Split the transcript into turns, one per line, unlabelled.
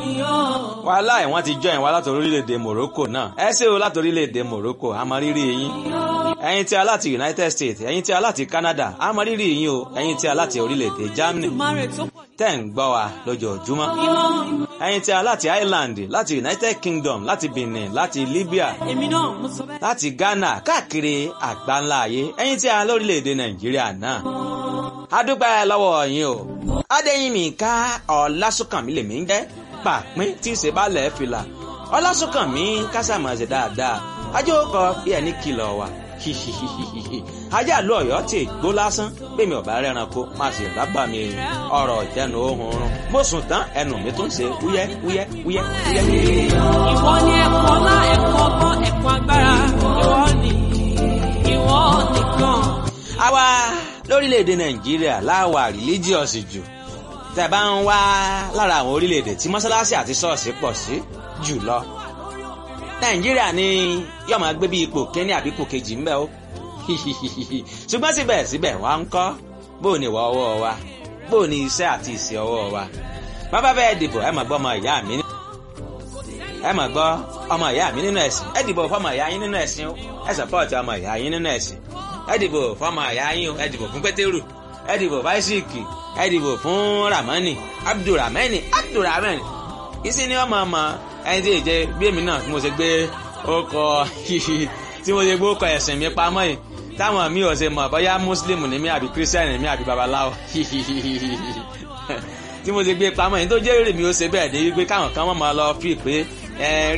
wàhálà ẹ̀ wọ́n ti join wa láti orílẹ̀-èdè Morocco náà ẹ ṣé o láti orílẹ̀-èdè Morocco àmọ́rírì yín ẹ̀yin tí a láti United States ẹ̀yin tí a láti Canada àmọ́rírì yín o ẹ̀yin tí a láti orílẹ̀-èdè Germany tẹ́ ń gbọ́ wa lójoojúmọ́ ẹ̀yin tí a láti Ireland láti United Kingdom láti Benin láti Libya láti Ghana káàkiri àgbáńlá ayé ẹ̀yin tí a lórílẹ̀-èdè Nàìjíríà náà a dúpẹ́ lọ́wọ́ yín o Adéyínmíká Ọlásùnkànmí lèmi ń jẹ́ pàpín tí ìṣe bá lẹ̀ fìlà Ọlásùnkànmí kásámọ̀ọ́sẹ̀ dáadáa ajó kọ bí ẹni kìlọ̀ wà ajá àlọ́ ọ̀yọ́ tí gbó lásán bẹ́ẹ̀ mi ò bá rẹ́ranko máa sì rábà mi ọ̀rọ̀ ìjẹnu ohun run mo sùn tán ẹnu mi tún ṣe wúyẹ́ wúyẹ́ wúyẹ́ wúyẹ́.
ìwọ ni ẹ̀kọ́ ọlá ẹ̀kọ́ ọgbọ́n ẹ̀kọ́ agbára ìwọ ni ìwọ nìkan.
àwa lórílẹ̀‐èdè nàìjíríà láwà rìlíjíọ̀sì jù tẹ́ bá ń wá lára àwọn orílẹ̀‐èdè tí mọ́sálásí àti ṣọ́ọ̀ṣì pọ̀ sí jù lọ nàìjíríà ni yóò máa gbé bí ipò kínní àbí ipò kejì ń bẹ ó ṣùgbọ́n síbẹ̀síbẹ̀ wá ń kọ́ bó ni ìwà ọwọ́ wa bó ni iṣẹ́ àti ìṣe ọwọ́ wa bàbá bẹ́ẹ̀ dìbò ẹ máa gbọ́ ọmọ ìyá mi ẹ máa gbọ́ ọmọ ìyá mi nínú ẹ̀sìn ẹ dìbò fọmọ ìyá yín nínú ẹ̀sìn o ẹ sọpọ́ọ̀tì ọmọ ìyá yín nínú ẹ̀sìn ẹ dìbò fọmọ ìyá yín o ẹ dìbò fún pétérù ẹ dìbò fáísíìkì ẹ dìbò fún ramani abdulramani abdulramani ìsìn ni ọmọ ọmọ ẹni tí ìjẹ bí èmi náà tí mo ṣe gbé ọkọ tí mo ṣe gbé ọkọ ẹ̀sìn mi pamọ́ yìí táwọn mi ò ṣe mọ̀ bóyá muslim ni mí àbí christian ni mí àbí babaláwo tí mo ṣe gbé pamọ́ yìí tó jẹ́ èrè mi ó ṣe bẹ́ẹ̀ dé wípé káwọn kan mọ̀ máa lọ fi pé